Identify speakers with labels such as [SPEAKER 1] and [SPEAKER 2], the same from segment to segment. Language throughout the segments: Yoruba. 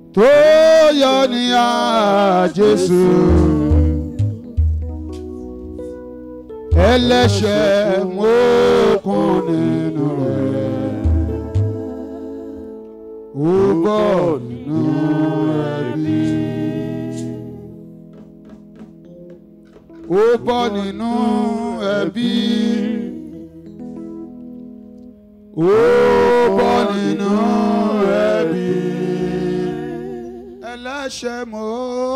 [SPEAKER 1] tó yọ ní à Jésù ẹlẹ́ṣẹ̀ mọ́kùn nínú rẹ̀ ó bọ̀ nínú ẹbí ó bọ̀ nínú ẹbí ó bọ̀ nínú ẹbí ẹlẹ́ṣẹ̀ mọ́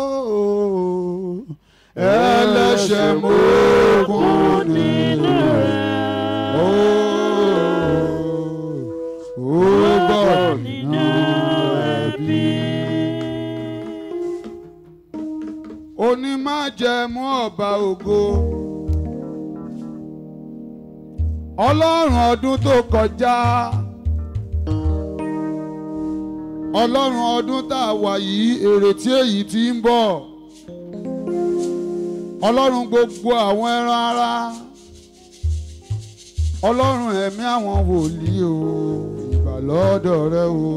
[SPEAKER 1] ẹlẹ́ṣẹ̀ mọ́kùn nínú rẹ̀ ó ó bọ̀ nínú ẹbí. onímájẹ̀mú ọba ògo ọlọ́run ọdún tó kọjá ọlọ́run ọdún tá a wà yìí èrètí èyí tí ń bọ̀ ọlọ́run gbogbo àwọn ẹran ara ọlọ́run ẹ̀mí àwọn wòlíì o ìgbà lọ́dọ̀ rẹ o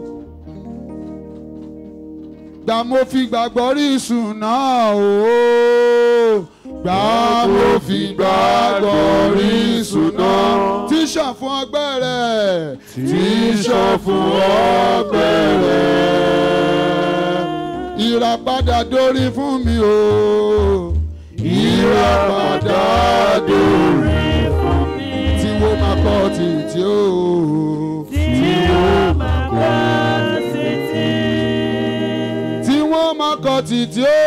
[SPEAKER 1] gbà mo fi gbàgbọ́ rí ìsùn náà o gbà mo fi gbàgbọ́ rí ìsùn náà tí ṣàn fún ọgbẹ́ rẹ̀ tí ṣàn fún ọgbẹ́ rẹ̀ ìràpadà dórí fún mi o ìràpadà dórí
[SPEAKER 2] fún mi.
[SPEAKER 1] tí wọ́n máa kọ́ títí o.
[SPEAKER 2] Tí wọ́n máa kọ́ títí.
[SPEAKER 1] tí wọ́n máa kọ́ títí o.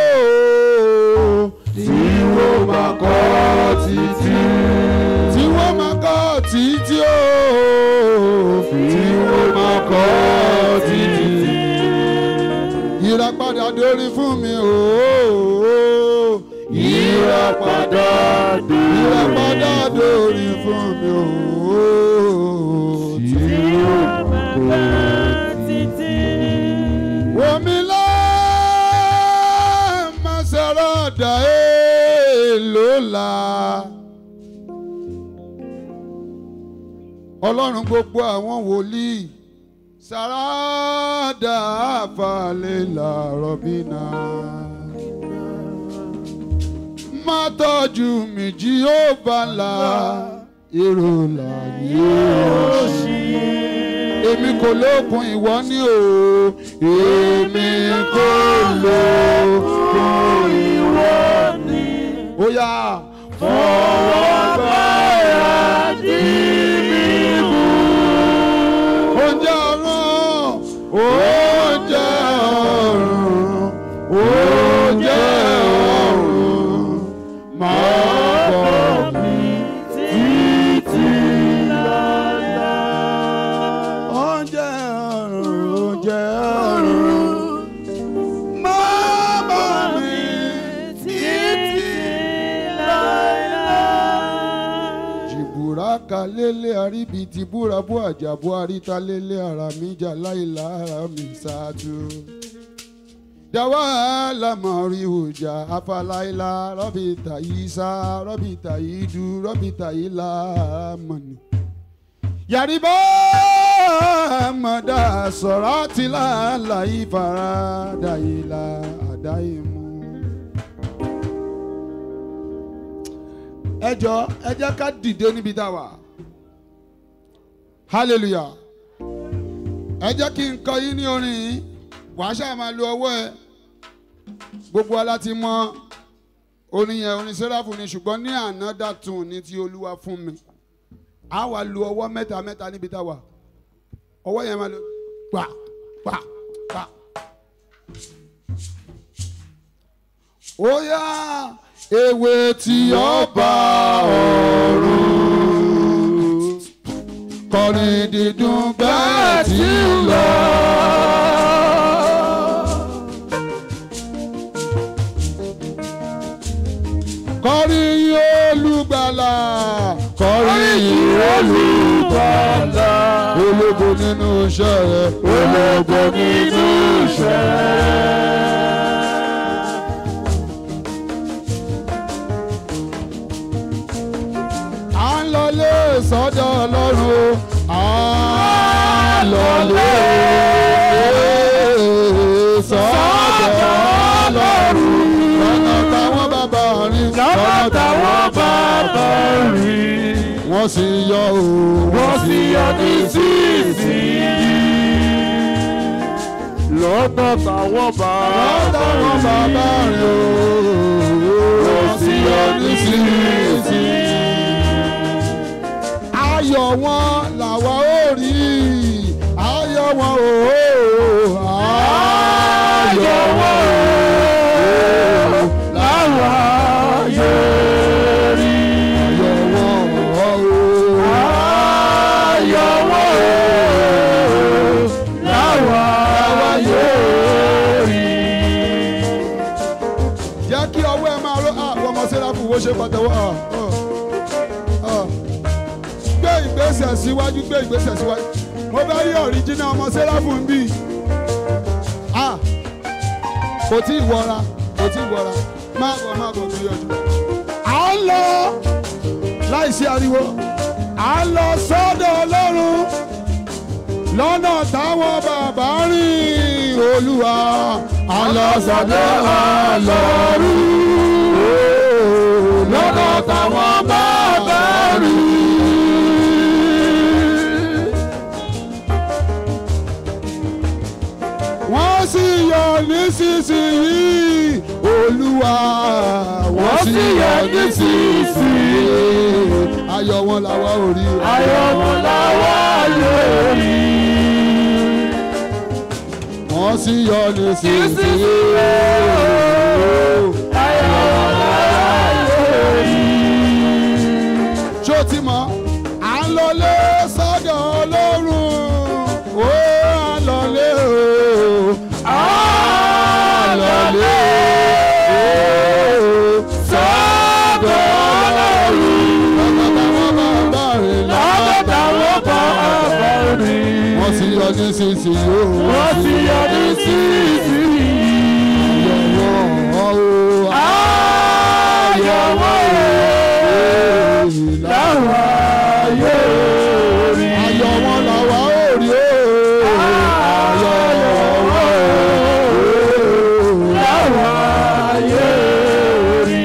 [SPEAKER 1] tí wọ́n máa kọ́ títí. tí wọ́n máa kọ́ títí o. tí wọ́n máa kọ́ títí. ìràpadà dórí fún mi o. ìràpadà ìràpadà dórí fún mi o.
[SPEAKER 2] Tí wọ́n máa kọ́ títí.
[SPEAKER 1] Wòmílá Maserada Èlòlá. Ọlọ́run gbogbo àwọn wòlíì Sàràdà àfàlélà rọ̀bìnà. Má tọ́jú mi jí ó bàlá èrò láyé òṣì èmi kò lókun ìwọ ní o èmi kò lókun ìwọ ní. ó yá fọwọ́ gbáyà dí mi mú. oúnjẹ ọ̀run oúnjẹ ọ̀run oúnjẹ ọ̀run máa bọ̀ mí títí oúnjẹ ọ̀run oúnjẹ ọ̀run máa bọ̀ mí títí jìbùrà kalẹ́lẹ́ àríbi ti búra bú àjàbọ̀ àríta lélẹ̀ ara mi jà láìla ara mi ṣáájú. Dawa lamari huja afalaila rọ́bì tàyí sá rọ́bì tàyí du rọ́bì tàyí lámọ̀nì. Yàrìbá mọ̀dá sọ̀rọ̀ tìlà láyé farada ìlà àdáyémú. Ẹ jọ ẹ jẹ́ ká dìde níbi tá a wà. Hallelujah. Ẹ jẹ́ kí n kọ yín ní orin yìí. Wàá ṣáà máa lo ọwọ́ ẹ. Gbogbo ala ti mọ orin yẹn orin sẹ́ráfù ni ṣùgbọ́n ní àná dàtún ní ti Olúwa fún mi a wà lu ọwọ́ mẹ́ta mẹ́ta níbi tá a wà ọwọ́ yẹn máa lo pa pa pa. ó yá ewé tí ọba ọ̀run kọrin dídùn bẹ́ẹ̀ tí ń lọ. kọrin yìí olùgbàlà kọrin yìí olùgbàlà ológo nínú iṣẹ́ rẹ̀ ológo nínú iṣẹ́ rẹ̀. à ń lọlé sọ́dọ̀ ọlọ́run à ń lọlé
[SPEAKER 2] bá rìn.
[SPEAKER 1] wọ́n sì yọ o
[SPEAKER 2] Wọ́n sì yọ ní sísìnyí. Lọ́nà táwọn bá
[SPEAKER 1] látàwọn bàbá rẹ̀ o
[SPEAKER 2] Wọ́n sì yọ ní sísìnyí.
[SPEAKER 1] ayọ̀ wọn làwa ó rí ayọ̀ wọn o
[SPEAKER 2] Ayọ̀ wọn o, láwa yóò rí.
[SPEAKER 1] ayọ̀ wọn o
[SPEAKER 2] Ayọ̀ wọn o, láwa yóò rí.
[SPEAKER 1] jẹ́ kí ọwọ́ ẹ máa ró àwọn ọmọ sẹ́ráfù wo ṣe pàtẹ́wọ́ ah, ah, ah. gbé ìgbésẹ̀ síwájú gbé ìgbésẹ̀ síwájú mo fẹ́ rí ọ̀ríjínà ọmọ sẹ́ráfù ń bì Ah, kò tí ì wọra kò tí ì wọra má bọ̀ má bọ̀ tó yọjú. à ń lọ láìsí ariwo à ń lọ sọ́dọ̀ ọlọ́run lọ́nà táwọn bàbá rìn olúwa à ń lọ sọ́dọ̀ ọlọ́run lọ́nà táwọn bàbá rìn. wọ́n sì yọ nísinsìnyí olúwa wọ́n sì yọ nísinsìnyí ayọ̀ wọn làwa ò rí o.
[SPEAKER 2] Ayọ̀ wọn láwa yóò rí.
[SPEAKER 1] wọ́n sì yọ nísinsìnyí
[SPEAKER 2] Ayọ̀ wọn láwa yóò rí.
[SPEAKER 1] ṣó ti mọ̀ à ń lọlé sọ́dọ̀ ọlọ́run ó à ń lọlé o à ń lọlé o
[SPEAKER 2] Sọ́dọ̀ Ọlọ́run.
[SPEAKER 1] lọ́kọ̀ táwọn bàbá rẹ̀
[SPEAKER 2] Lọ́dọ̀ táwọn bá bá rí.
[SPEAKER 1] wọ́n sì yọ nísinsìnyí o
[SPEAKER 2] Wọ́n sì yọ ní sísìnyí.
[SPEAKER 1] ayọ̀ wọn o
[SPEAKER 2] Ayọ̀ wọn o, láwa yóò rí.
[SPEAKER 1] ayọ̀ wọn làwa ò rí o ayọ̀ wọn o.
[SPEAKER 2] Láwa yóò rí.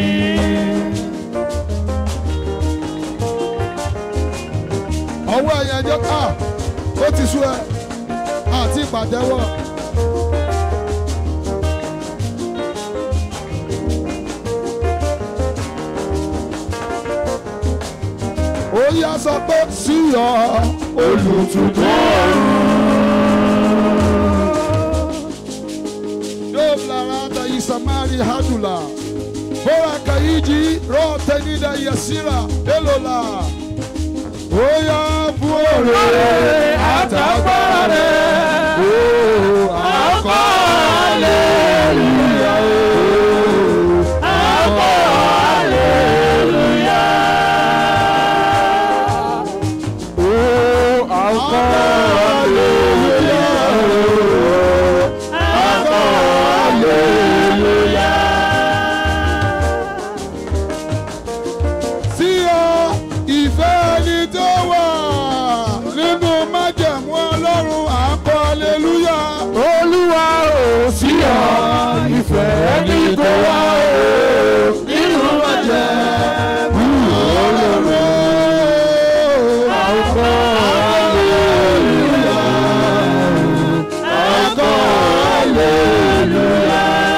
[SPEAKER 1] ọwọ́ ẹ̀yẹ ẹjọ́ ká ó ti sú ẹ àti ìpàtẹ́wọ́. ó yá sọ pé sí ọ olùtùtù ọ̀run. Dove larada isamari hadula. Bora kaiji rote nida yasira elola. Oya fún òrè àtàgbára rẹ̀. Ó akọ́ aleluya. Akọ́ aleluya. Ó akọ́ aleluya. Akọ́ aleluya. sí ọ ìfẹ́ ẹni tó wà nínú májẹ̀mú ọlọ́run à ń kọ́ aleluya. olúwa ò sí ọ ìfẹ́ ẹni tó wà nínú májẹ̀mú ọlọ́run à ń kọ́ aleluya. à ń kọ́ aleluya.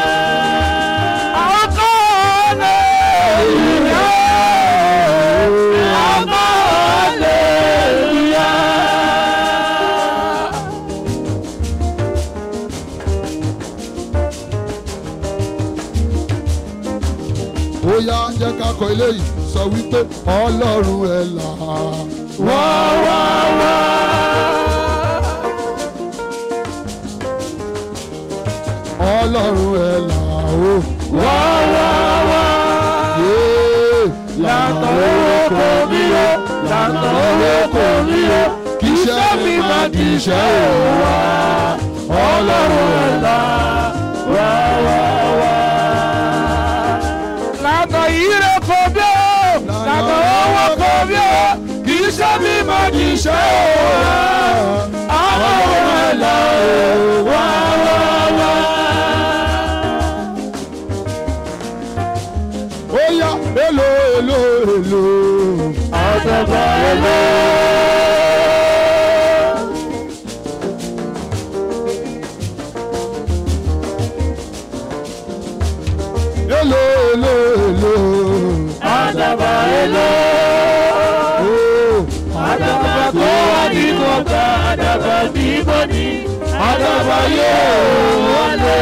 [SPEAKER 1] ó yá jẹ́ ká kọ eléyìí sọ wípé ọlọ́run ẹ̀ là wá wá wá. ọlọ́run ẹ̀ là ó wá wá wá. lànà owó kò mí o lànà owó kò mí o kì í ṣe mi má kì í ṣe òwà ọlọ́run ẹ̀ là wá wá wá.
[SPEAKER 2] Lànà ire kò bí o, lànà owó kò bí o, kì í ṣe mi mọ̀ kì í ṣe òwò. Àwọn ọmọ ẹ̀ là ó wá wá wá.
[SPEAKER 1] ó yá èlò èlò èlò
[SPEAKER 2] mímọ́ ni àdàbà yóò wọlé.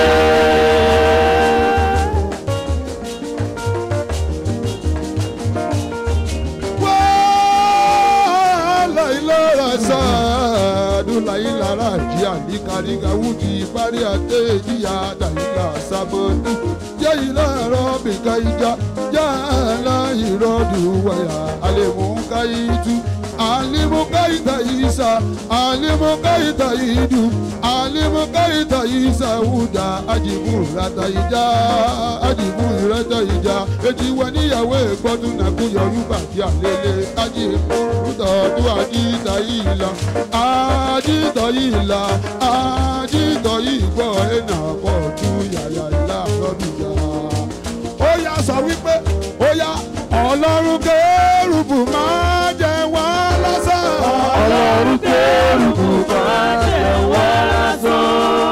[SPEAKER 1] láìlára sáàdù láìlára jí àníkàríkà wúdi parí àtẹ ìjìyà dàílà sàmọ́dù jẹ́ ìlàrọ̀ bìkà ìjà yá láìrọ̀dù wáyà àlèmúkà ìtú àlèmúkà ìtà ìsà àlèmúkà ìtà ìdù àlèmúkà ìtà ìsà wúdà àjìbù ràtà ìjà àjìbù ràtà ìjà ètí wà níyàwó ìgbọ́dún nàkúyọ̀ yúbà tí àlélẹ̀ àjìbù rúdọ̀dún àjìtà yìí lọ àjìtà yìí lọ àjìtà yìí gbọ́ ẹ̀nà pọ̀ tú yàyà ìlà lọ́dún yá. ó yá sọ wípé ó yá ọlọ́run kérúbù máa jẹ wá lásán.
[SPEAKER 2] ọlọ́run kérúbù máa jẹ wá lásán.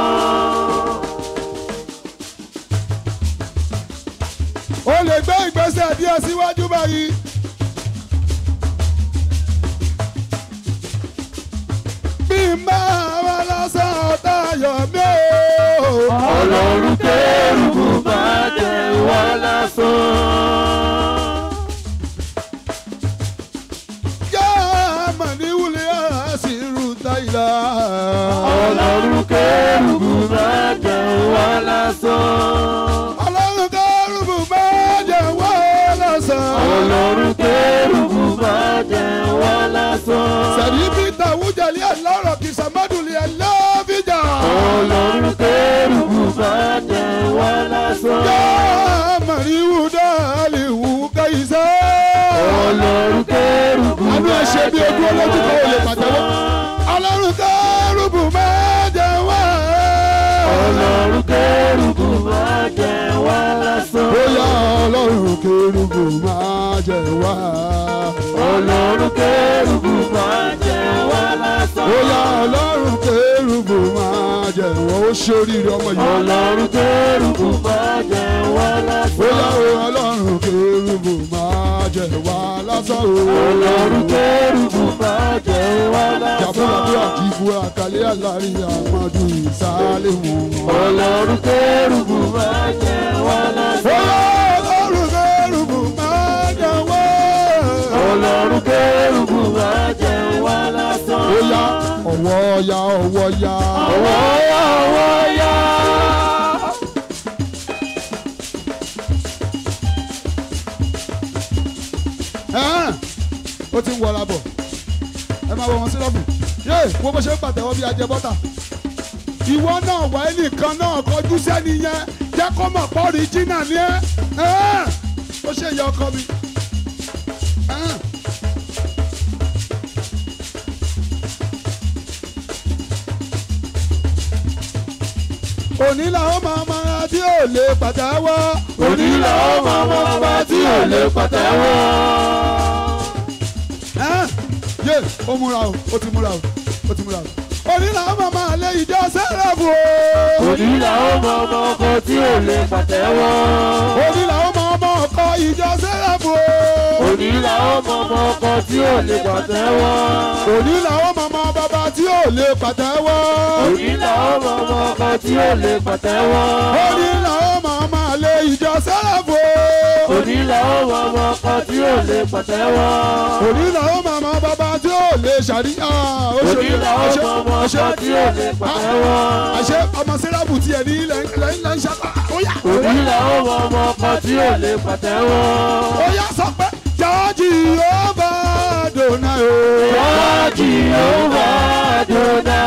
[SPEAKER 1] ó lè gbé ìgbésẹ̀ díẹ̀ síwájú báyìí. bí máa wá lásán ọ̀tá yọ̀ mí o.
[SPEAKER 2] ọlọ́run kérúbù máa jẹ wá lásán.
[SPEAKER 1] yá mà ní wúlé àṣírù táyìlá.
[SPEAKER 2] ọlọ́run kérúbù máa jẹ wá lásán.
[SPEAKER 1] ọlọ́run kérúbù máa jẹ wá lásán.
[SPEAKER 2] ọlọ́run kérúbù máa jẹ wá lásán.
[SPEAKER 1] sẹ̀rí peter wújẹ̀lì ẹ̀lọ́rọ̀ kì í sàmọ́dúnlé ẹ̀lọ́fíjà.
[SPEAKER 2] ọlọ́run kérúbù máa jẹ wá lásán.
[SPEAKER 1] yá mà ní wúdà lè wú káyìísá.
[SPEAKER 2] ọlọ́run kérúbù
[SPEAKER 1] àánú ẹ ṣe bí ojú olójú kan ò lè pàtẹ́wọ́. ọlọ́run kérúbù máa jẹ wá.
[SPEAKER 2] ọlọ́run kérúbù máa jẹ wá lásán.
[SPEAKER 1] bóyá ọlọ́run kérúbù máa jẹ wá.
[SPEAKER 2] ọlọ́run kérúbù máa jẹ wá lásán.
[SPEAKER 1] bóyá ọlọ́run kérúbù máa jẹ wá. ó ṣoríire ọmọ yìí.
[SPEAKER 2] ọlọ́run kérúbù máa jẹ wá lásán.
[SPEAKER 1] bóyá o ọlọ́run kérúbù máa jẹ wá lásán o.
[SPEAKER 2] ọlọ́run kérúbù máa jẹ wá lásán.
[SPEAKER 1] jàbúràbúrà dìbò àkàlẹ́ àlárí àmọ́dù ìsàlẹ̀ wọn.
[SPEAKER 2] ọlọ́run kérúbù máa jẹ wá lásán.
[SPEAKER 1] bóyá ọlọ́run kérúbù máa jẹ wá.
[SPEAKER 2] ọlọ́run kérúbù máa jẹ wá lásán.
[SPEAKER 1] bóyá ọwọ́ ya ọwọ́ ya.
[SPEAKER 2] ọwọ́ yá ọwọ́ yá.
[SPEAKER 1] Ẹ́n, ó ti ń wọra bọ̀ ẹ máa wọ wọn sílọ́ọ̀bù yé wo bó ṣe ń pàtẹ́wọ́ bí ajẹ bọ́tà ìwọ náà wà ẹ́ nìkan náà kọjú sẹ́ni yẹn jẹ́ kó mọ̀ pọ́ ríjìnà ni ẹ́ Ẹ́n, ó ṣe ìyá ọkọ mi. Ẹ́n. òní làwọn máa máa tí ò lè pàtẹ́wọ́.
[SPEAKER 2] òní làwọn máa mọ ọba tí ò lè pàtẹ́wọ́.
[SPEAKER 1] Ẹ́n, yé ó múra o ó ti múra o ó ti múra o. òní làwọn máa máa lé ìjọ sẹ́rẹ̀fù o.
[SPEAKER 2] òní làwọn mọ ọmọ ọkọ tí ò lè pàtẹ́wọ́.
[SPEAKER 1] òní làwọn máa mọ ọkọ ìjọ sẹ́rẹ̀fù o.
[SPEAKER 2] òní làwọn mọ ọmọ ọkọ tí ò lè pàtẹ́wọ́.
[SPEAKER 1] òní làwọn máa mọ bàbá tí ò lè pàtẹ́wọ́.
[SPEAKER 2] òní làwọn mọ ọmọ ọkọ tí ò lè pàtẹ́wọ́.
[SPEAKER 1] òní làwọn máa máa lé ìjọ sẹ́rẹ̀fù o.
[SPEAKER 2] òní làwọn mọ ọmọ ọkọ tí ò lè pàtẹ́wọ́.
[SPEAKER 1] òní làwọn máa mọ bàbá tí ò lè ṣàríyá.
[SPEAKER 2] òní làwọn mọ ọmọ ọkọ tí ò lè pàtẹ́wọ́.
[SPEAKER 1] àṣẹ ọmọ sẹ́rẹ̀fù tiẹ̀ ní ilẹ̀ ilẹ̀ ilẹ̀ ń ṣàkà. ó yá.
[SPEAKER 2] òní làwọn mọ ọmọ ọkọ tí ò lè pàtẹ́wọ́.
[SPEAKER 1] ó yá sọ pé jọ́ọ̀jì ó bá dòna o.
[SPEAKER 2] Jọ́ọ̀jì ó wà dúdà.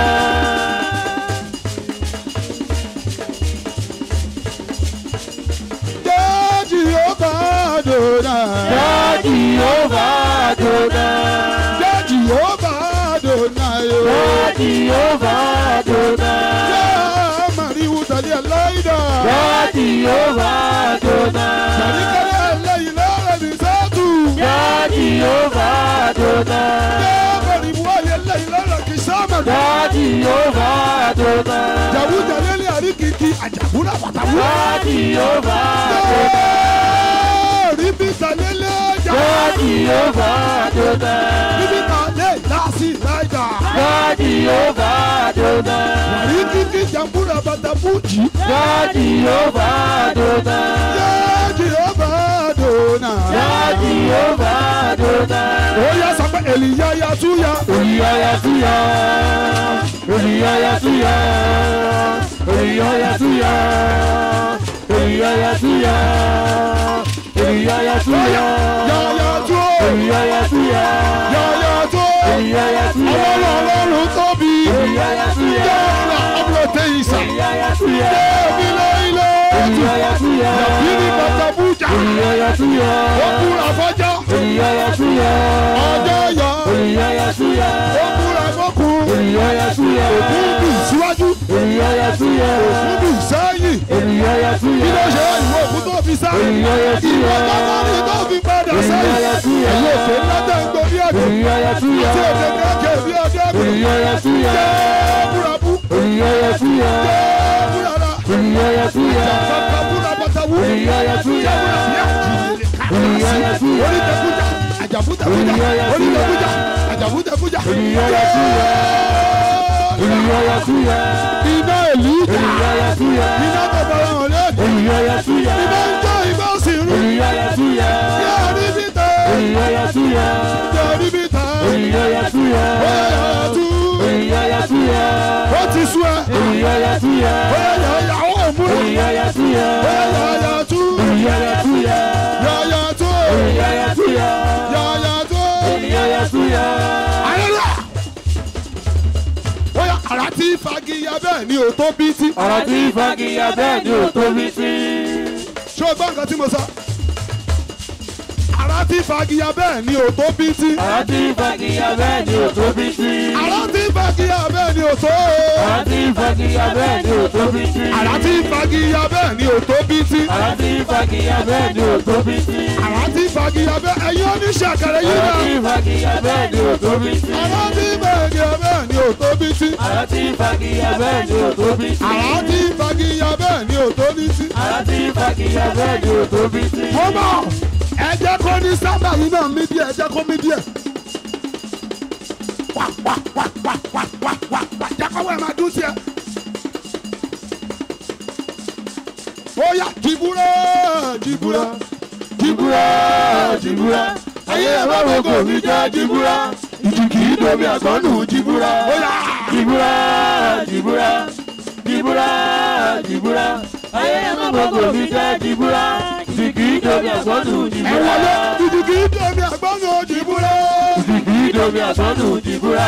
[SPEAKER 1] jọ́ọ̀jì ó bá dòna.
[SPEAKER 2] Jọ́ọ̀jì ó wà dúdà.
[SPEAKER 1] jọ́ọ̀jì ó bá dòna o.
[SPEAKER 2] Jọ́ọ̀jì ó wà dúdà.
[SPEAKER 1] jẹ́ màríwú tàlẹ́ aláìdá.
[SPEAKER 2] Jọ́ọ̀jì ó wà dúdà.
[SPEAKER 1] sàríkẹ́lẹ́ ẹlẹ́yìn lọ́rẹ̀ ní sẹ́tù.
[SPEAKER 2] Jọ́ọ̀jì ó wà dúdà.
[SPEAKER 1] jẹ́ màríwú ayé ẹlẹ́yìn lọ́rẹ̀ kì í sámẹ̀.
[SPEAKER 2] Jọ́ọ̀jì ó wà dúdà.
[SPEAKER 1] jàwú jàlélẹ̀ àríkìkì àjàkúrà pàtàkùn.
[SPEAKER 2] Jọ́ọ̀jì ó wà dúdà.
[SPEAKER 1] ríbi tàlélẹ̀ jà.
[SPEAKER 2] Jọ́ọ̀jì ó wà dúdà.
[SPEAKER 1] ríbi tàlẹ́ láàsì láìdá.
[SPEAKER 2] Jọ́ọ̀jì Jèhófà Adonai.
[SPEAKER 1] wàrí kíkí jàmbúrà bàtà bùjì.
[SPEAKER 2] Yá Jèhófà Adonai.
[SPEAKER 1] yá jehova dona.
[SPEAKER 2] Yá Jèhófà Adonai.
[SPEAKER 1] ó yá sọ pé èlìyá ya túyà.
[SPEAKER 2] Olùyọ̀yà túyà. Olùyọ̀yà túyà. Olùyọ̀yà túyà. Olùyọ̀yà túyà. Olùyọ̀yà túyà.
[SPEAKER 1] yàyà tó.
[SPEAKER 2] Olùyọ̀yà túyà.
[SPEAKER 1] yàyà tó.
[SPEAKER 2] Olùyọ̀yà túyà.
[SPEAKER 1] ọlọ́run ọlọ́run tóbi.
[SPEAKER 2] Olùyọ̀yà túyà.
[SPEAKER 1] yàrá ọ̀bùrọ̀tẹ̀ ìsà.
[SPEAKER 2] Olùyọ̀yà túyà.
[SPEAKER 1] débi lẹ́yìnlẹ́.
[SPEAKER 2] Olùyọ̀yà túyà.
[SPEAKER 1] yìí bàtà bùjà.
[SPEAKER 2] Olùyọ̀yà túyà.
[SPEAKER 1] ó kúra fọ́jà.
[SPEAKER 2] Olùyọ̀yà túyà.
[SPEAKER 1] ọjọ́ yọ.
[SPEAKER 2] Olùyọ̀yà túyà.
[SPEAKER 1] ó kúra fọ́kùn.
[SPEAKER 2] Olùyọ̀yà túyà.
[SPEAKER 1] kúndù síwájú.
[SPEAKER 2] Olùyọ̀yà túyà.
[SPEAKER 1] kúndù sẹ́yìn.
[SPEAKER 2] Olùyọ̀yà túyà.
[SPEAKER 1] kí ló ṣe ìwọ òkú tó fi sá.
[SPEAKER 2] Olùyọ̀yà túyà.
[SPEAKER 1] ìwọ gbọ́dọ̀ ní tó fi padà sẹ́yìn.
[SPEAKER 2] Olùyọ̀yà túyà.
[SPEAKER 1] ẹ̀yin òkè ńlá tẹ̀ ń gbọ́ bí ẹ̀dùn.
[SPEAKER 2] Olùyọ̀yà túyà.
[SPEAKER 1] tí èdè kéèké bí ọdẹ ẹ̀kú.
[SPEAKER 2] Olùyọ̀yà túyà.
[SPEAKER 1] búrabú.
[SPEAKER 2] Olùyọ̀yà túyà.
[SPEAKER 1] búrara.
[SPEAKER 2] Olùyọ̀yà túyà.
[SPEAKER 1] kàkà búrabàtàwú.
[SPEAKER 2] Olùyọ̀yà túyà. Olùyọ̀yà túyà.
[SPEAKER 1] onídẹ̀kújà àjàfúdẹ̀kújà
[SPEAKER 2] Olùyọ̀yà túyà.
[SPEAKER 1] onídẹ̀kújà àjàfúdẹ̀kújà.
[SPEAKER 2] Olùyọ̀yà túyà. Olùyọ̀yà túyà.
[SPEAKER 1] iná èlíjà
[SPEAKER 2] Olùyọ̀yà túyà.
[SPEAKER 1] iná bàbá wọn lé.
[SPEAKER 2] Olùyọ̀yà túyà.
[SPEAKER 1] iná ń jó iná sì rú.
[SPEAKER 2] Olùyọ̀yà túyà.
[SPEAKER 1] yóò rí bí tẹ̀.
[SPEAKER 2] Olùyọ̀yà túyà.
[SPEAKER 1] yóò rí bí tẹ̀.
[SPEAKER 2] Olùyọ̀yà túyà.
[SPEAKER 1] Oyè tú.
[SPEAKER 2] Olùyọ̀yà túyà.
[SPEAKER 1] ó ti sú ẹ.
[SPEAKER 2] Olùyọ̀yà túyà.
[SPEAKER 1] oyè yàyàwó òmùrè.
[SPEAKER 2] Olùyọ̀yà túyà.
[SPEAKER 1] oyè yàyà tú.
[SPEAKER 2] Olùyọ̀yà túyà.
[SPEAKER 1] yàyà tú.
[SPEAKER 2] Olùyọ̀yà túyà.
[SPEAKER 1] yàyà tú.
[SPEAKER 2] Olùyọ̀yà túyà.
[SPEAKER 1] ayẹyẹ. oyè àrà tí fagiya bẹ́ẹ̀ ni ò tó bí tí.
[SPEAKER 2] Ọ̀rọ̀ tí fagiya bẹ́ẹ̀ ni ò tóbi sí.
[SPEAKER 1] ṣé o gbọ́ nǹkan tí mo sọ? àrà tí fagiya bẹ́ẹ̀ ni ò tó bí tí.
[SPEAKER 2] Ọ̀rọ̀ tí fagiya bẹ́ẹ̀ ni ò tóbi sí.
[SPEAKER 1] àrà tí fagiya bẹ́ẹ̀ ni ò tó.
[SPEAKER 2] Ọ̀rọ̀ tí fagiya bẹ́ẹ̀ ni ò tóbi sí.
[SPEAKER 1] àrà tí fagiya bẹ́ẹ̀ ni ò tó bí tí.
[SPEAKER 2] Ọ̀rọ̀ tí fagiya bẹ́ẹ̀ ni ò tóbi sí.
[SPEAKER 1] àrà tí fagiya bẹ́ẹ̀ ẹ̀yin oníṣẹ́ àkàrẹ̀ yìí
[SPEAKER 2] Ọ̀rọ̀
[SPEAKER 1] náà.
[SPEAKER 2] tí fagiya bẹ́ẹ̀ ni ò tóbi sí.
[SPEAKER 1] àrà tí fagiya bẹ́ẹ̀ ni ò tó bí tí.
[SPEAKER 2] Ọ̀rọ̀ tí fagiya bẹ́ẹ̀ ni ò tóbi sí.
[SPEAKER 1] àrà tí fagiya bẹ́ẹ̀ ni ò tó bí tí.
[SPEAKER 2] Ọ̀rọ̀ tí fagiya bẹ́ẹ̀ ni ò tóbi sí.
[SPEAKER 1] mo mọ̀ ẹ jẹ́ kó ní sábà yìí náà mí díẹ̀ ẹ jẹ́ kó mí díẹ̀. wà wà wà wà wà wà wà wà jẹ́ kó wẹ̀ máa dún sí ẹ. ó yá jìbúrà jìbúrà
[SPEAKER 2] Jìbúrà jìbúrà. Ayé ẹ̀rọ gbogbo mi jẹ́ jìbúrà. Ìjì kì í domi àgbọ̀nù jìbúrà.
[SPEAKER 1] ó yá
[SPEAKER 2] Jìbúrà jìbúrà. Jìbúrà jìbúrà. Ayé ẹ̀rọ gbogbo mi jẹ́ jìbúrà. Ìjì kì í domi àgbọ̀nù
[SPEAKER 1] ẹ
[SPEAKER 2] jìbúrà.
[SPEAKER 1] wọlé jìjìkì dèmi àgbọ̀nù jìbúrà.
[SPEAKER 2] Ìjì kì í domi àgbọ̀nù jìbúrà.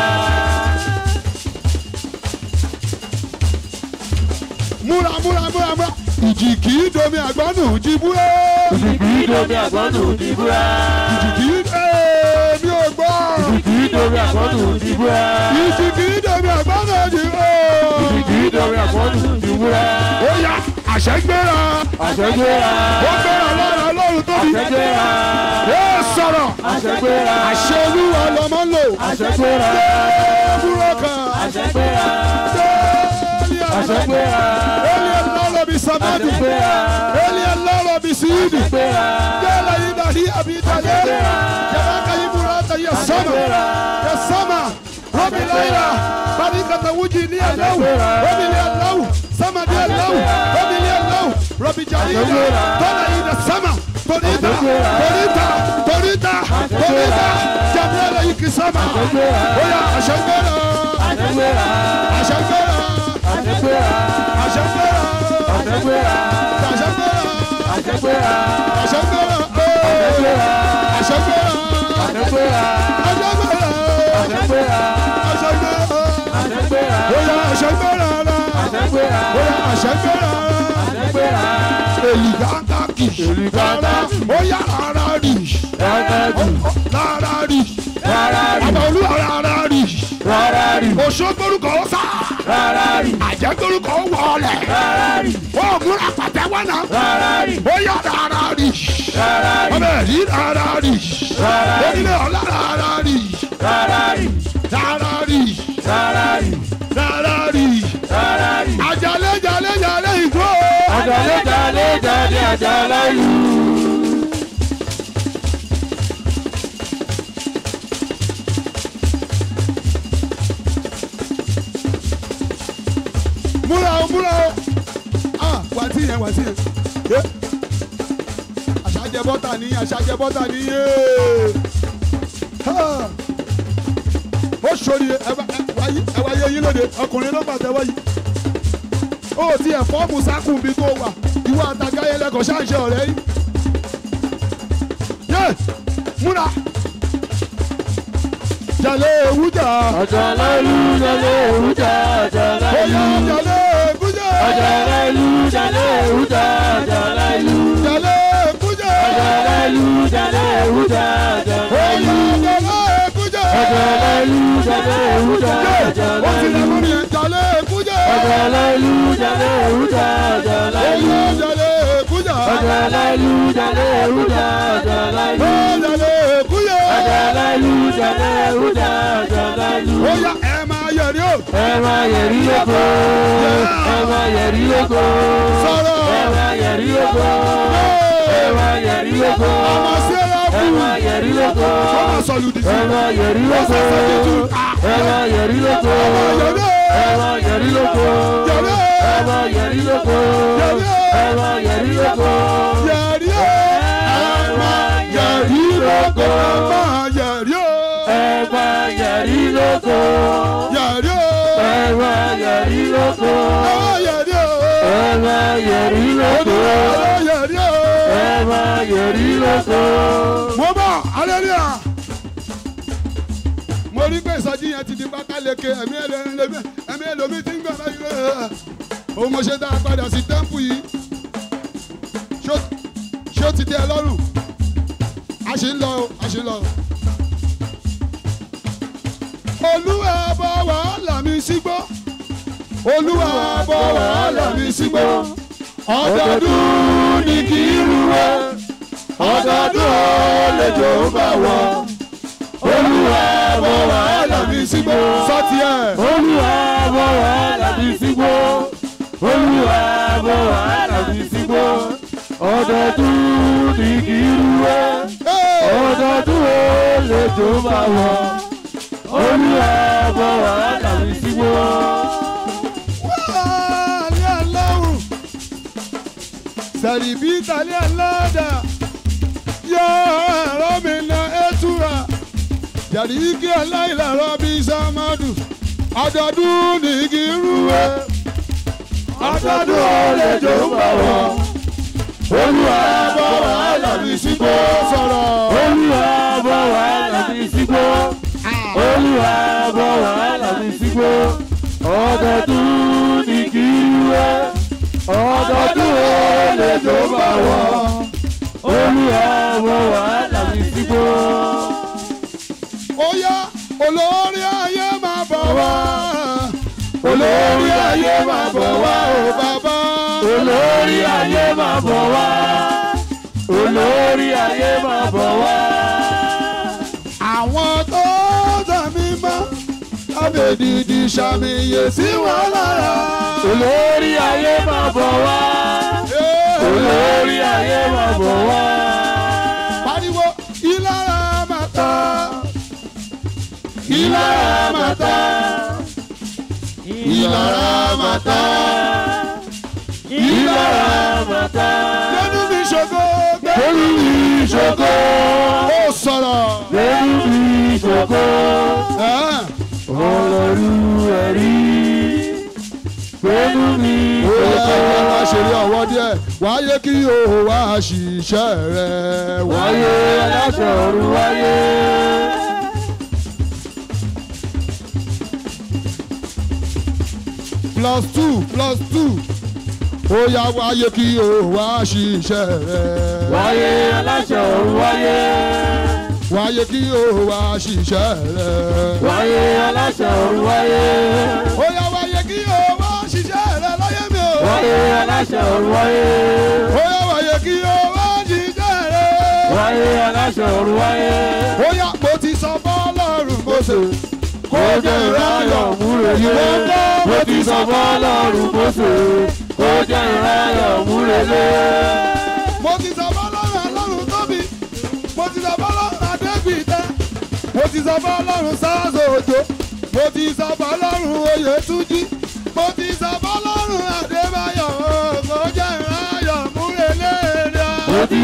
[SPEAKER 1] múra múra múra múra ìjì kì í domi àgbọ̀nù jìbúrà.
[SPEAKER 2] Ìjì kì í domi àgbọ̀nù jìbúrà.
[SPEAKER 1] ìjì kì í èmi ò gbọ́.
[SPEAKER 2] Ìjì kì í domi àgbọ̀nù jìbúrà.
[SPEAKER 1] ìjì kì í domi àgbọ̀nù jìbúrà.
[SPEAKER 2] Ìjì kì í domi àgbọ̀nù jìbúrà.
[SPEAKER 1] ó yá àṣẹ gbéra.
[SPEAKER 2] Àṣẹgbéra.
[SPEAKER 1] ó gbéra lára ọlọ́run tóbi.
[SPEAKER 2] Àṣẹgbéra.
[SPEAKER 1] ó sọ̀rọ̀.
[SPEAKER 2] Àṣẹgbéra.
[SPEAKER 1] àṣẹ olúwa lọmọ ń lò.
[SPEAKER 2] Àṣẹgbéra.
[SPEAKER 1] débúrò kan.
[SPEAKER 2] Àṣẹgbéra.
[SPEAKER 1] délé
[SPEAKER 2] Àṣẹgbéra.
[SPEAKER 1] Eli ẹlọ́rọ̀ bí samadu.
[SPEAKER 2] Àṣẹgbéra.
[SPEAKER 1] Eli ẹlọ́rọ̀ bí sídì.
[SPEAKER 2] Àṣẹgbéra.
[SPEAKER 1] délé yìí dàdí àbítalẹ̀.
[SPEAKER 2] Àṣẹgbéra.
[SPEAKER 1] jẹ́wọ́ ka yìí múra ta yẹ sọ́mà.
[SPEAKER 2] Àṣẹgbéra.
[SPEAKER 1] yẹ sọ́mà. rọ́bì láyìlá. bani kata wuji ní ẹlẹ́wù.
[SPEAKER 2] Àṣẹgbéra.
[SPEAKER 1] rọ́bì ní ẹlẹ́wù. sámà ní ẹlẹ́wù.
[SPEAKER 2] Àṣẹgbéra.
[SPEAKER 1] rọ́bì ní ẹlẹ́wù. rọ́bì jàdí.
[SPEAKER 2] Àṣẹgbéra.
[SPEAKER 1] tọ́lá yìí dà sámà. torita
[SPEAKER 2] Àṣẹgbéra.
[SPEAKER 1] torita torita torita jẹ́bílẹ̀ yìí kì sámà.
[SPEAKER 2] Àṣẹgbéra.
[SPEAKER 1] ó yá àṣẹgbéra.
[SPEAKER 2] Àṣẹgbéra.
[SPEAKER 1] àṣẹgbéra.
[SPEAKER 2] Àṣẹgbéra.
[SPEAKER 1] àṣẹgbéra.
[SPEAKER 2] Àṣẹgbéra.
[SPEAKER 1] àṣẹgbéra.
[SPEAKER 2] Àṣẹgbéra.
[SPEAKER 1] àṣẹgbéra.
[SPEAKER 2] Àṣẹgbéra.
[SPEAKER 1] àṣẹgbéra.
[SPEAKER 2] Àṣẹgbéra.
[SPEAKER 1] àṣẹgbéra.
[SPEAKER 2] Àṣẹgbéra.
[SPEAKER 1] àṣẹgbéra.
[SPEAKER 2] Àṣẹgbéra.
[SPEAKER 1] ó yá àṣẹgbéra rà.
[SPEAKER 2] Àṣẹgbéra.
[SPEAKER 1] ó yá àṣẹgbéra rà.
[SPEAKER 2] Àṣẹgbéra.
[SPEAKER 1] èlìgáńtàkì.
[SPEAKER 2] Èlìgáńtàkì.
[SPEAKER 1] ó yá rárá rì.
[SPEAKER 2] Rárájì.
[SPEAKER 1] rárá rì.
[SPEAKER 2] Rárájì.
[SPEAKER 1] àbọ̀lú rárá rì.
[SPEAKER 2] Rárájì.
[SPEAKER 1] òṣogbórúkọ sá.
[SPEAKER 2] Rárájì.
[SPEAKER 1] àjẹgbórúkọ wọlé.
[SPEAKER 2] Rárájì.
[SPEAKER 1] ó múra pàtẹ́wọ́ náà.
[SPEAKER 2] Rárájì.
[SPEAKER 1] ó yá rárá rì.
[SPEAKER 2] Rárájì.
[SPEAKER 1] ọmọ ẹ̀rí rárá rì.
[SPEAKER 2] Rárájì.
[SPEAKER 1] onílé ọ̀la rárá rì.
[SPEAKER 2] Rárájì.
[SPEAKER 1] rárá rì.
[SPEAKER 2] Rárájì.
[SPEAKER 1] rárá rì.
[SPEAKER 2] Rárájì.
[SPEAKER 1] àjàlẹ̀ jàlẹ̀ jàlẹ̀ ìgbó.
[SPEAKER 2] Àjàlẹ̀ jàlẹ̀ jáde àjàlẹ̀ yìí.
[SPEAKER 1] múra o múra o ah wà tí yẹn wà tí yẹn yé àṣàjẹ bọ́tà ní àṣàjẹ bọ́tà ní yé Ha. ó ṣòrí ẹ bá- ẹ wáyé ẹ wáyé yín lóde ọkùnrin ló bàtẹ wáyé ó ti ẹ̀ fọ́ọ̀mù sákùn bí tó wà ìwọ àtàgáyé lẹ́kọ̀ọ́ ṣáàṣẹ ọ̀rẹ́ yìí yé múra jàlé ewújà
[SPEAKER 2] Ọ̀jọ̀lẹ́lú jalè ewújà ọ̀jọ̀lẹ́lú.
[SPEAKER 1] bóyá jàlé ewújà
[SPEAKER 2] Ọ̀jọ̀lẹ́lú jalè ewújà ọ̀jọ̀lẹ́lú.
[SPEAKER 1] jàlé ewújà
[SPEAKER 2] Ọ̀jọ̀lẹ́lú jalè ewújà
[SPEAKER 1] bóyá
[SPEAKER 2] ọ̀jọ̀lẹ́lú.
[SPEAKER 1] jàlé ewújà
[SPEAKER 2] Ọ̀jọ̀lẹ́lú jalè ewújà
[SPEAKER 1] ó ti lè
[SPEAKER 2] ọ̀jọ̀lẹ́lú.
[SPEAKER 1] mú yẹn jàlé ewújà
[SPEAKER 2] Ọ̀jọ̀lẹ́lú jalè ewújà ọ̀jọ̀lẹ́lú.
[SPEAKER 1] bóyá jàlé ewújà
[SPEAKER 2] Ọ̀jọ̀lẹ́lú jalè ewújà ọ̀jọ̀lẹ́lú.
[SPEAKER 1] bóyá jàlé ewújà
[SPEAKER 2] Ọ̀jọ̀lẹ́lú jalè ewújà ọ̀jọ̀lẹ́lú.
[SPEAKER 1] bóyá ẹ máa yẹrí o
[SPEAKER 2] Ẹ máa yẹ̀rí lóko. Ẹ máa yẹ̀rí lóko.
[SPEAKER 1] Sọ̀rọ̀.
[SPEAKER 2] Ẹ máa yẹ̀rí lóko. Ẹ máa yẹ̀rí lóko.
[SPEAKER 1] ọmọ sẹ́lá
[SPEAKER 2] Ẹ
[SPEAKER 1] fún
[SPEAKER 2] máa yẹ̀rí lóko.
[SPEAKER 1] ọmọ sọlùdì sí
[SPEAKER 2] Ẹ máa yẹ̀rí lóko. Ẹ máa yẹ̀rí lóko.
[SPEAKER 1] yẹrí
[SPEAKER 2] Ẹ máa yẹ̀rí lóko.
[SPEAKER 1] yẹrí
[SPEAKER 2] Ẹ máa yẹ̀rí lóko. Ẹ máa yẹ̀rí lóko.
[SPEAKER 1] yẹrí o ẹ máa yẹrí lóko ẹ máa yẹrí o
[SPEAKER 2] Ẹ máa yẹ̀rí lóko.
[SPEAKER 1] yẹrí o
[SPEAKER 2] Ẹ máa yẹ̀rí lóko.
[SPEAKER 1] ẹ máa yẹrí o
[SPEAKER 2] Ẹ máa yẹ̀rí lóko.
[SPEAKER 1] ẹ yẹrí o.
[SPEAKER 2] Ẹ máa yẹ̀rí lóko.
[SPEAKER 1] mo bọ̀ aleluya mo rí pé ìsọjí yẹn ti di pákáleke ẹ̀mí ẹlẹ́mi ẹ̀mí ẹlòmí ti ń gbà báyìí rẹ̀ òun mo ṣe dá a padà sí tẹ́ḿpù yìí Ṣó- ṣó ti tẹ́ ẹ lọ́rùn a ṣì ń lọ o a ṣì ń lọ o. olúwa bọ̀ wàhálà mi sígbó olúwa bọ̀ wàhálà mi sígbó ọdọọdún ni kì í rúwẹ́ ọdọọdún ó lè jò ó bá wọ olúwa bọ̀ wàhálà mi sígbó. sọ́tì ẹ̀.
[SPEAKER 2] Olúwa bọ̀ wàhálà mi sígbó. Olúwa bọ̀ wàhálà mi sígbó. Ọdọọdún ni kì í rúwẹ́. Ọdọọdún ó lè jó bá wọ. Olúwa bọ̀ wàhálà mi sígbó.
[SPEAKER 1] wàhálà aláwùn sẹ̀rìbí tàlẹ́ aláàdá yọ ẹ̀rọ mi na ẹ̀túra jàdí igi aláìlárọ̀ bí sàmádù ọdọọdún ní igi rúwẹ́ ọdọọdún ó lè jò ó bá wọ olúwa bọ̀ wàhálà mi sígbó sọ̀rọ̀.
[SPEAKER 2] Olúwa bọ̀ wàhálà mi sígbó. Olúwa bọ̀ wàhálà mi sígbó. Ọdọọdún ni kì í rúwẹ́. Ọdọọdún ó lè jó bá wọ. Olúwa bọ̀ wàhálà mi sígbó.
[SPEAKER 1] ó yá olórí ayé máa bọ̀ wá olórí ayé máa bọ̀ wá o bàbá
[SPEAKER 2] Olórí ayé máa bọ̀ wá. Olórí ayé máa bọ̀ wá.
[SPEAKER 1] àwọn tó tẹ̀mí mọ́ lábẹ́ dídí ṣàmìyè sí wọn lára.
[SPEAKER 2] Olórí ayé máa bọ̀ wá. Olórí ayé máa bọ̀ wá.
[SPEAKER 1] pariwo ìlara máa ta ìlara máa ta ìlara máa ta
[SPEAKER 2] Ìlara màtá.
[SPEAKER 1] lẹ́nu mi ṣògo
[SPEAKER 2] Lẹ́nu mi ṣògo.
[SPEAKER 1] ó sọ̀rọ̀.
[SPEAKER 2] Lẹ́nu mi ṣògo.
[SPEAKER 1] Ẹ̀.
[SPEAKER 2] Olórí ẹ̀rí. Lẹ́nu mi
[SPEAKER 1] ó yẹ kí
[SPEAKER 2] ṣògo.
[SPEAKER 1] wọ́n máa ṣeré ọwọ́ díẹ̀ wáyé kí o wá ṣiṣẹ́ rẹ̀
[SPEAKER 2] Wáyé aláṣọ ọ̀run wáyé.
[SPEAKER 1] plus two plus two ó yá wáyé kí o wá ṣiṣẹ́ rẹ̀
[SPEAKER 2] Wáyé aláṣọ ọ̀run wáyé.
[SPEAKER 1] wáyé kí o wá ṣiṣẹ́ rẹ̀
[SPEAKER 2] Wáyé aláṣọ ọ̀run wáyé.
[SPEAKER 1] ó yá wáyé kí o wá ṣiṣẹ́ rẹ̀ láyé mi o
[SPEAKER 2] Wáyé aláṣọ ọ̀run wáyé.
[SPEAKER 1] ó yá wáyé kí o wá ṣiṣẹ́ rẹ̀
[SPEAKER 2] Wáyé aláṣọ ọ̀run wáyé.
[SPEAKER 1] ó yá mo ti sọ bọ́ọ̀lọ́run Mósè
[SPEAKER 2] Kó jẹ́ ìráyọ̀ múrelé. Mo ti sọ fọ́lọ́run Mósè. Kó jẹ́ ìráyọ̀ múrelé.
[SPEAKER 1] mo ti sọ bọ́ọ̀lọ́run ọlọ́run tóbi mo ti sọ bọ́ọ̀lọ́run adébìtẹ́ mo ti sọ bọ́ọ̀lọ́run sáàsì òjò mo ti sọ bọ́ọ̀lọ́run oyètúnjí mo ti sọ bọ́ọ̀lọ́run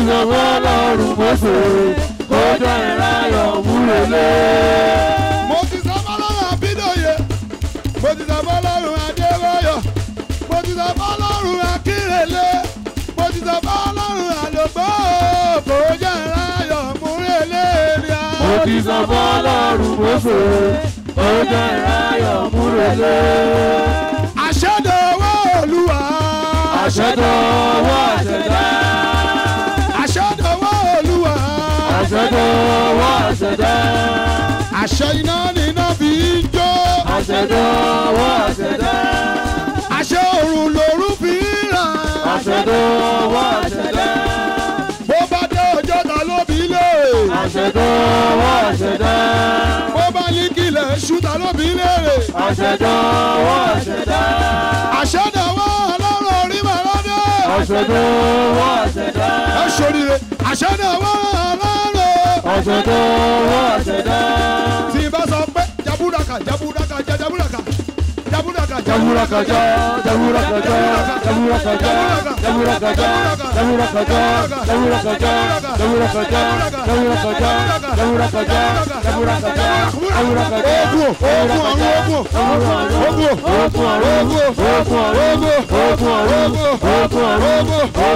[SPEAKER 2] sọ fọlọ́run mọ́sẹ̀ ó jẹ́ ìráyọ̀ múlẹ̀lẹ́.
[SPEAKER 1] mo ti sọ fọlọ́run àbídòye mo ti sọ fọlọ́run adébáyọ̀ mo ti sọ fọlọ́run akírèlé mo ti sọ fọlọ́run àlògbò kò jẹ́ ìráyọ̀ múrèlé rí a.
[SPEAKER 2] mo ti sọ fọlọ́run mọ́sẹ̀ ó jẹ́ ìráyọ̀ múlẹ̀lẹ́.
[SPEAKER 1] àṣẹdọ̀wọ́ olúwa.
[SPEAKER 2] àṣẹdọ̀wọ́ àṣẹdá.
[SPEAKER 1] àṣẹdọ̀wọ́ olúwa.
[SPEAKER 2] àṣẹdọ̀wọ́ àṣẹdá.
[SPEAKER 1] àṣẹ iná níná fi ń jó.
[SPEAKER 2] àṣẹdọ̀wọ́ àṣẹdá.
[SPEAKER 1] àṣẹ òrùn lòrùn fi ń ràn.
[SPEAKER 2] àṣẹdọ̀wọ́ àṣẹdá.
[SPEAKER 1] bó bá dé ọjọ́ ta ló bí lé.
[SPEAKER 2] àṣẹdọ̀wọ́ àṣẹdá.
[SPEAKER 1] bó bá ní kílẹ̀ ṣú ta ló bí léèrè.
[SPEAKER 2] àṣẹdọ̀wọ́ àṣẹdá.
[SPEAKER 1] àṣẹdọ̀wọ́ ọlọ́run orí màlọ́dẹ.
[SPEAKER 2] àṣẹdọ̀wọ́ àṣẹdá.
[SPEAKER 1] ẹ ṣoríire àṣẹdọ̀wọ́ ọlọ́run.
[SPEAKER 2] àṣẹdọ̀wọ́ àṣẹdá.
[SPEAKER 1] tí n bá sọ pé jaburaka jaburaka ja jaburaka jaburaka
[SPEAKER 2] Jaburakaja, jaburakaja, jaburakaja, jaburakaja, jaburakaja, jaburakaja, jaburakaja, jaburakaja, jaburakaja, jaburakaja, jaburakaja.
[SPEAKER 1] ogun ogun ọ̀run ogun ogun ogun ogun ogun ogun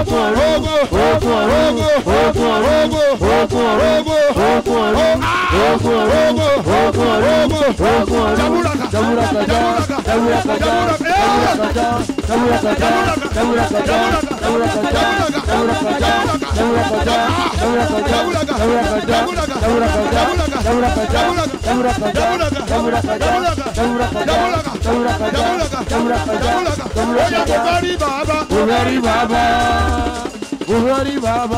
[SPEAKER 2] Bùhárí bàbá, Bùhárí bàbá,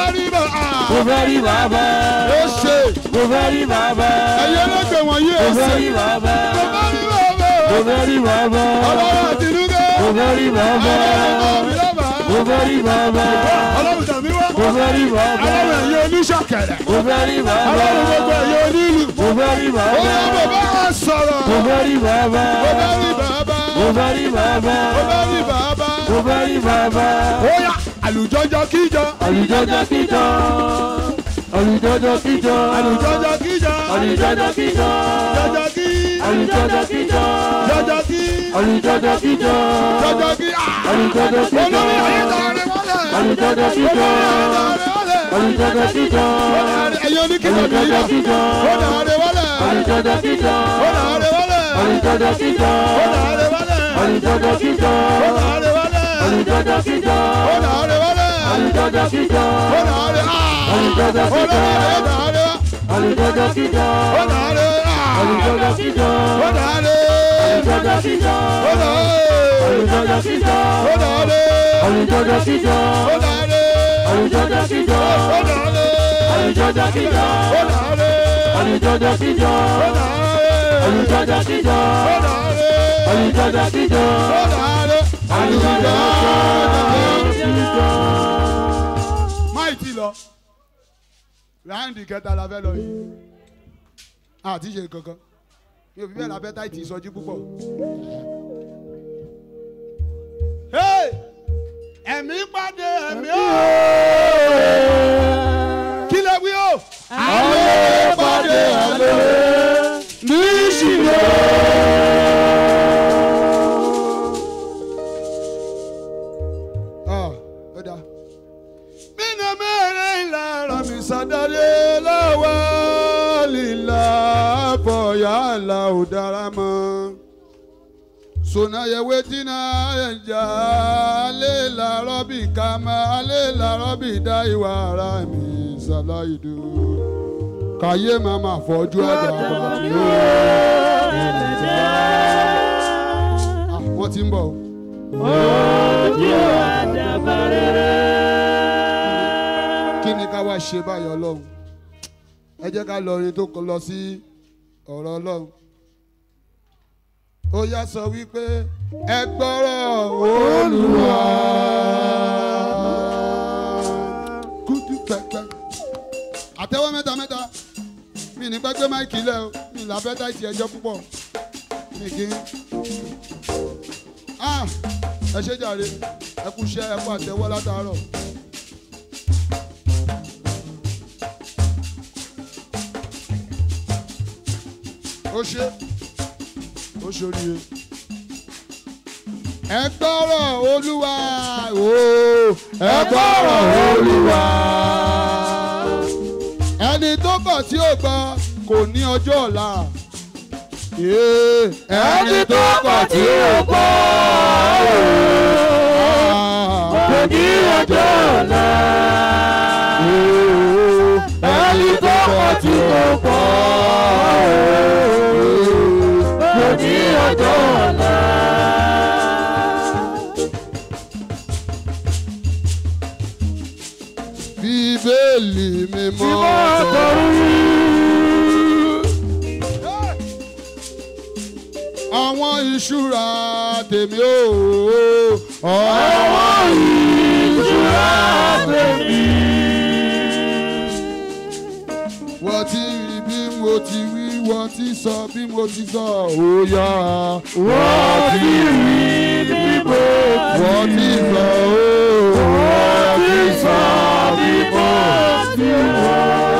[SPEAKER 2] Bùhárí bàbá,
[SPEAKER 1] ó ṣe
[SPEAKER 2] Bùhárí bàbá,
[SPEAKER 1] ẹyẹ lọgbẹ wọ̀nyí ó ṣe
[SPEAKER 2] Bùhárí bàbá,
[SPEAKER 1] bàbá rí bàbá
[SPEAKER 2] Bùhárí bàbá,
[SPEAKER 1] ọlọ́run àtinúkẹ́
[SPEAKER 2] Bùhárí bàbá,
[SPEAKER 1] ọlọ́run mi lọ́ba
[SPEAKER 2] Bùhárí bàbá,
[SPEAKER 1] ọlọ́run tàbí wá
[SPEAKER 2] Bùhárí bàbá,
[SPEAKER 1] ọlọ́run ẹ̀yẹ oníṣàkẹ̀rẹ̀
[SPEAKER 2] Bùhárí bàbá,
[SPEAKER 1] ọlọ́run gbogbo ẹ̀yẹ onílù
[SPEAKER 2] Bùhárí
[SPEAKER 1] ó yẹ
[SPEAKER 2] bàbá,
[SPEAKER 1] bàbá á sọ̀rọ̀
[SPEAKER 2] Bùhárí bàbá,
[SPEAKER 1] bàbá rí bàbá
[SPEAKER 2] Bùhárí bàbá,
[SPEAKER 1] bàbá rí bàbá
[SPEAKER 2] Bùhárí bàbá.
[SPEAKER 1] ó yá àlùjọjọ kíjọ
[SPEAKER 2] Àlùjọjọ kíjọ, àlùjọjọ kíjọ,
[SPEAKER 1] àlùjọjọ kíjọ
[SPEAKER 2] àlùjọjọ kíjọ,
[SPEAKER 1] jọjọ kí
[SPEAKER 2] àlùjọjọ kíjọ,
[SPEAKER 1] jọjọ kí
[SPEAKER 2] àlùjọjọ kíjọ,
[SPEAKER 1] jọjọ kí
[SPEAKER 2] àlùjọjọ kíjọ,
[SPEAKER 1] olórí ayé tààrẹ mọ́lẹ̀
[SPEAKER 2] àlùjọjọ kíjọ,
[SPEAKER 1] olórí ayé tààrẹ mọ́lẹ̀
[SPEAKER 2] àlùjọjọ kíjọ,
[SPEAKER 1] ẹ̀yẹ oníkìlọ̀
[SPEAKER 2] àlùjọjọ
[SPEAKER 1] nìyí
[SPEAKER 2] kíjọ,
[SPEAKER 1] ó tààrẹ mọ́lẹ̀
[SPEAKER 2] àlùjọjọ kíjọ,
[SPEAKER 1] ó tààrẹ mọ́lẹ̀
[SPEAKER 2] àlùjọjọ kíjọ,
[SPEAKER 1] ó tààrẹ mọ́lẹ̀
[SPEAKER 2] àlùjọjọ kíjọ,
[SPEAKER 1] ó tààrẹ mọ́lẹ̀
[SPEAKER 2] àlùjọjọ kíjọ,
[SPEAKER 1] ó tààrẹ mọ́lẹ̀
[SPEAKER 2] àlùjọjọ kíjọ,
[SPEAKER 1] ó tààrẹ
[SPEAKER 2] àlùjọjọ kíjọ,
[SPEAKER 1] olórí ayé tààrẹ
[SPEAKER 2] àlùjọjọ kíjọ,
[SPEAKER 1] ó tààrẹ
[SPEAKER 2] àlùjọjọ kíjọ,
[SPEAKER 1] ó tààrẹ
[SPEAKER 2] àlùjọjọ kíjọ,
[SPEAKER 1] ó tààrẹ
[SPEAKER 2] àlùjọjọ kíjọ,
[SPEAKER 1] ó tààrẹ
[SPEAKER 2] àlùjọjọ kíjọ,
[SPEAKER 1] ó tààrẹ
[SPEAKER 2] àlùjọjọ kíjọ,
[SPEAKER 1] ó tààrẹ
[SPEAKER 2] àlùjọjọ kíjọ,
[SPEAKER 1] ó tààrẹ
[SPEAKER 2] àlùjọjọ kíjọ,
[SPEAKER 1] ó tààrẹ
[SPEAKER 2] àlùjọjọ kíjọ,
[SPEAKER 1] ó tààrẹ
[SPEAKER 2] àlùjọjọ kíjọ,
[SPEAKER 1] ó tààrẹ
[SPEAKER 2] àlùjọjọ kíjọ.
[SPEAKER 1] máì tí lọ ráńdì kẹta la fẹ́ lọ yìí àti ṣe kankan mi ò fi bẹ́ẹ̀ la fẹ́ táìtì ìsọjí púpọ̀. Hey! ẹ̀mí pàdé ẹ̀mí o kí lè wí o.
[SPEAKER 2] Àlọ́ pàdé àlọ́ ní ìṣìlò.
[SPEAKER 1] Ah, ó dáa. Mina mẹ́rin lára mi sàdáyé lọ́wọ́ lílà bọ̀yà là ò dára mọ́. Sona ye wetina ẹja alẹ́ làárọ̀ bí kàmá alẹ́ làárọ̀ bí dá ìwà ara mi ṣàlàyé Kàyé máa ma fọ́jú ẹ̀dá àbàtì ó. Ah, Wọ́n ti ń bọ̀ o. kí ni ká wá ṣe báyìí ọlọ́run ẹ jẹ́ ká lọ orin tó kọ lọ sí ọ̀rọ̀ ọlọ́run ó yá sọ wípé ẹ gbọ́rọ̀ olúwa kútu pẹpẹ àtẹ́wọ́ mẹ́ta mẹ́ta mi ní gbẹ́gbẹ́ máìkì lẹ̀ o mi là bẹ́ẹ̀ táìtì ẹjọ́ púpọ̀ mi kì í ah ẹ ṣe jàre ẹ kú iṣẹ́ ẹ kú àtẹ́wọ́ látàárọ̀. ó ṣe ó ṣoríire. ẹ gbọ́rọ̀ olúwa o ẹ gbọ́rọ̀ olúwa. ẹni tó kọ̀ tí ò gbọ́ kò ní ọjọ́ ọ̀la.
[SPEAKER 2] ẹni tó kọ̀ tí ó gbọ́ kò ní ọjọ́ ọ̀la. ẹni tó kọ̀ tí ó gbọ́ kò ní ọjọ́ ọ̀la.
[SPEAKER 1] bíbélì
[SPEAKER 2] tí
[SPEAKER 1] mímọ́
[SPEAKER 2] wọ́n kọrí.
[SPEAKER 1] àwọn ìṣúra tèmi ò
[SPEAKER 2] àwọn ìṣúra tèmi.
[SPEAKER 1] wọ́n ti rí bí mo ti wí wọ́n ti sọ bí mo ti sọ ó yá
[SPEAKER 2] wọ́n ti rí bí mo
[SPEAKER 1] wọ́n ti sọ ó
[SPEAKER 2] wọ́n ti sọ bí mo ti wọ̀.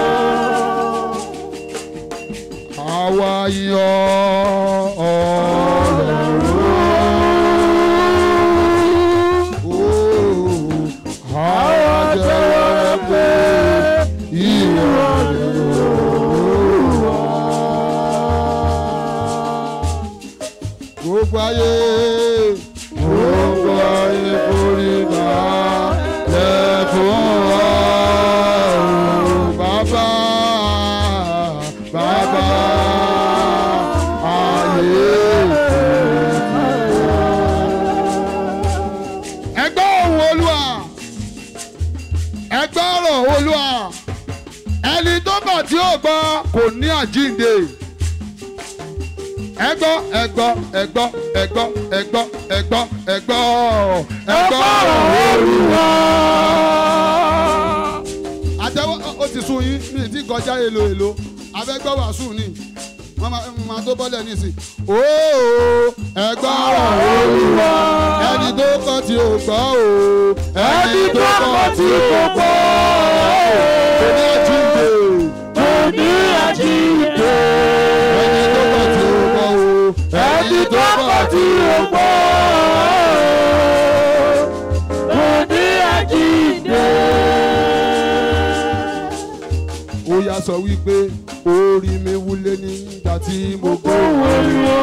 [SPEAKER 1] àwa yan ọ̀rọ̀ àwa jẹ́ pé ìrọ̀lẹ́ wá. gbogbo ayé gbogbo ayé forí náà lẹ́fún wa o bàbá bàbá ayé ẹgbẹ́ ohun olúwa ẹgbẹ́ ọ̀rọ̀ olúwa ẹni tó bá tí ó gbọ́ kò ní àjíǹde ẹgbọ́ ẹgbọ́ ẹgbọ́ ẹgbọ́ ẹgbọ́ ẹgbọ́ ẹgbọ́ ẹgbọ́
[SPEAKER 2] Olúwa.
[SPEAKER 1] àtẹwọ́ ó ti sun yín mi ti kọjá èlò èlò abẹ́gbọ́ wàásù ni wọ́n máa ń máa tó bọ́lẹ̀ nísìn. ooo ẹgbọ́ olúwa ẹni tó kọ́ tí ò gbọ́ o
[SPEAKER 2] Ẹni tó kọ̀ tí ó gbọ́
[SPEAKER 1] kò ní àjíǹde
[SPEAKER 2] kò ní àjíǹde.
[SPEAKER 1] ẹni tó kọ́ tí ò gbọ́ o
[SPEAKER 2] Ẹni tó kọ̀ tí ó gbọ́ kò ní àjíǹde.
[SPEAKER 1] ó yá sọ wípé orí mi wúlé nígbà tí mo gbọ́
[SPEAKER 2] Oríwo.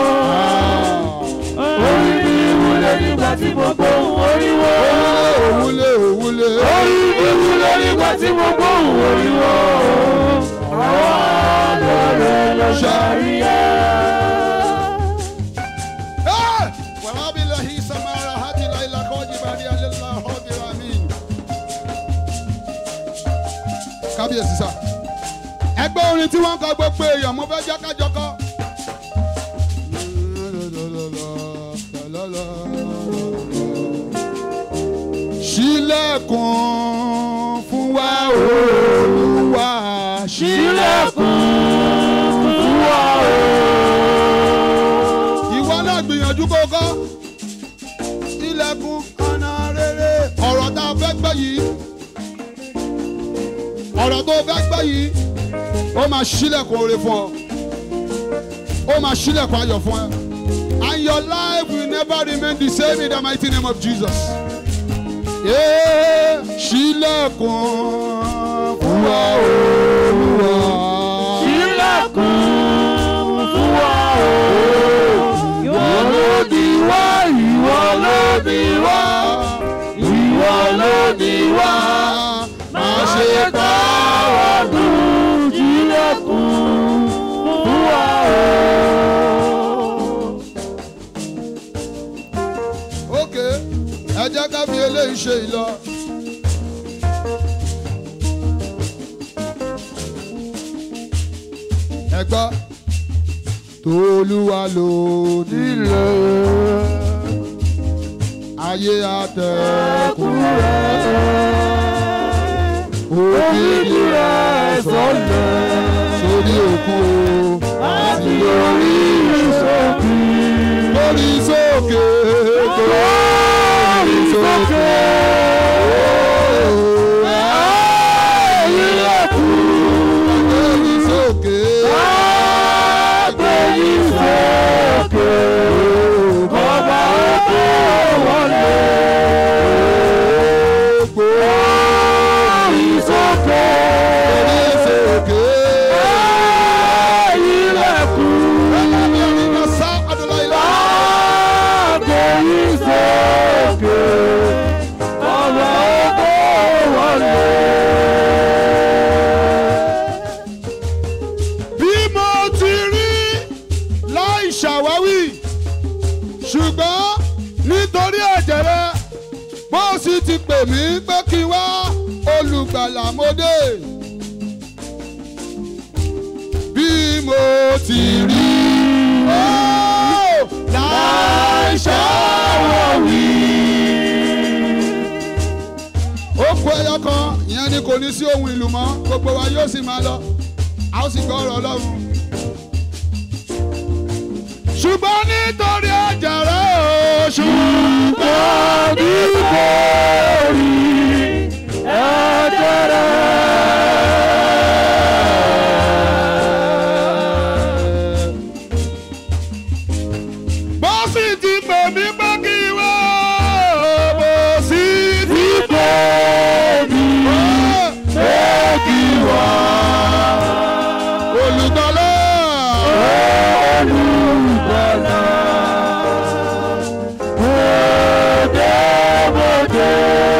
[SPEAKER 2] Orí mi wúlé nígbà tí mo gbóhùn oríwo.
[SPEAKER 1] òwúlé òwúlé
[SPEAKER 2] Orí mi wúlé nígbà tí mo gbóhùn oríwo. Àwọn àlọ́rẹ̀ lọ ṣàríyá.
[SPEAKER 1] wàhálà bí lẹ́hìn samara hati láìla kọ́jú bàdí alẹ́lá ọ̀bí amin. kábíyèsí sá ẹgbẹ́ orin tí wọ́n kọ gbogbo èèyàn mo fẹ́ jẹ́ kájọ kọ́. ṣílẹ̀kùn fún wa olúwa
[SPEAKER 2] Ṣílẹ̀kùn fún wa o.
[SPEAKER 1] ìwọ náà gbìyànjú kó kọ́ ilẹ̀kùn ọ̀nà rere ọ̀rọ̀ tá a fẹ́ gbọ́ yìí ọ̀rọ̀ tó fẹ́ gbọ́ yìí ó máa ṣílẹ̀kùn oore fún ọ ó máa ṣílẹ̀kùn ayọ̀ fún ẹ and your life will never remain the same in the mighty name of Jesus. Yeah, ṣílẹ̀kùn fún wa olúwa.
[SPEAKER 2] Ṣílẹ̀kùn fún wa o. Ìwọ ló ní wá, ìwọ ló ní wá, ìwọ ló ní wá. Má ṣe ká wá dùn ṣílẹ̀kùn fún wa o.
[SPEAKER 1] ok ẹ jẹ́ ká fi eléyìí ṣe ìlọ. ẹ gbọ́ tolúwa ló nílẹ̀ ayé àtẹ̀kùn rẹ̀ òkìkí rẹ̀ sọ̀lẹ̀ sórí òkun o àti lórí ìṣòkè lórí sókè lórí sókè. Lórí sókè.
[SPEAKER 2] sókè ọba òkè wọlé. Gbórí sókè
[SPEAKER 1] sókè.
[SPEAKER 2] ilẹ̀kùn.
[SPEAKER 1] Ẹlẹ́mi orin kan sá ọdún láìlá.
[SPEAKER 2] Gbórí sókè ọba òkè wọlé.
[SPEAKER 1] bí mo ti rí láì ṣàwáwí ṣùgbọ́n nítorí ẹ̀jẹ̀ rẹ bó sì ti pè mí pé kí n wá olùgbàlà mo dé. bí mo ti rí ó láì ṣàwáwí. ó kú ẹyọ kan ìyẹn ni kò ní sí ohun ìlú mọ́ gbogbo wa yóò sì máa lọ a ó sì gbọ́ ọ̀rọ̀ ọlọ́run. ṣùgbọ́n nítorí ẹ̀jẹ̀ rẹ̀ o ṣùgbọ́n
[SPEAKER 2] nítorí ẹ̀jẹ̀ rẹ̀.
[SPEAKER 1] bó sì ti pè mí pé kí wá bó sì ti
[SPEAKER 2] Pípé mi
[SPEAKER 1] pè kí wá olùgbàlà
[SPEAKER 2] olùgbàlà. Bòdè bòdè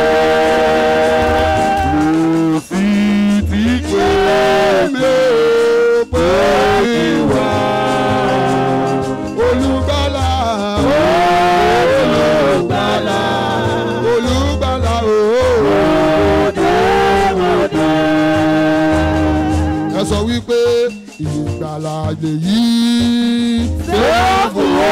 [SPEAKER 2] ló sì ti pè
[SPEAKER 1] mi pé kí wá olùgbàlà
[SPEAKER 2] olùgbàlà.
[SPEAKER 1] olùgbàlà o.
[SPEAKER 2] Bòdè bòdè.
[SPEAKER 1] ẹ sọ wípé ìgbàlà lèyí.
[SPEAKER 2] Sẹ́fù o.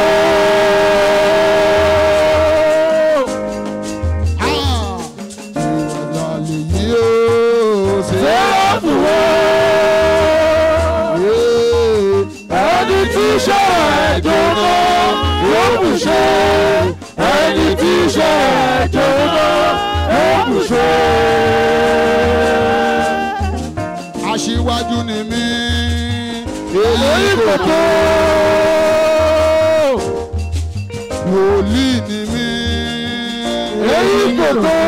[SPEAKER 1] Ah, ìgbàlà lèyí o.
[SPEAKER 2] Sẹ́fù o. Ẹni tí iṣẹ́ ẹ̀ jóná yóò kù ṣe. Ẹni tí iṣẹ́ ẹ̀ jóná yóò kù ṣe.
[SPEAKER 1] aṣíwájú ni mí.
[SPEAKER 2] Èyí kò tó.
[SPEAKER 1] wòlíì ni mí.
[SPEAKER 2] Èyí kò tó.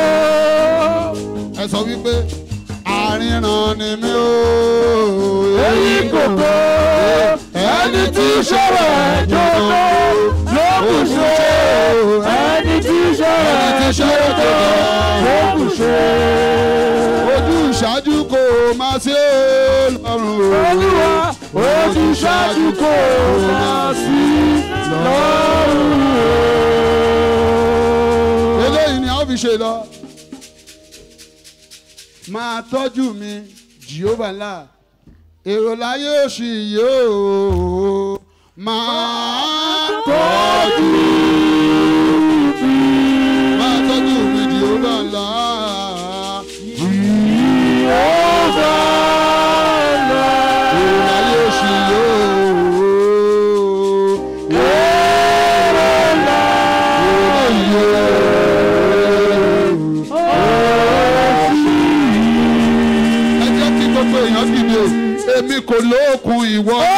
[SPEAKER 1] ẹ sọ wípé àríran ni mí o.
[SPEAKER 2] Èyí kò tó. Ẹni tí iṣẹ́ ẹ̀ jóná yóò kù ṣe. Ẹni tí iṣẹ́ ẹ̀ jóná yóò kù ṣe.
[SPEAKER 1] ojú ìṣáájú kò máa ṣe lọ́rùn o.
[SPEAKER 2] Olúwa ojú ṣáájú kò máa sí lọ́rùn o.
[SPEAKER 1] eléyìí ni a ó fi ṣe lọ. máa tọ́jú mi jehova ńlá èrò láyé òṣì yóò máa tọ́jú máa tọ́jú mi jehova ńlá
[SPEAKER 2] Jèhófà ńlá.
[SPEAKER 1] èrò láyé òṣì yóò.
[SPEAKER 2] Èrò ńlá.
[SPEAKER 1] ẹ jẹ́ kí gbogbo èèyàn dìde èmi kò lóòkun ìwọ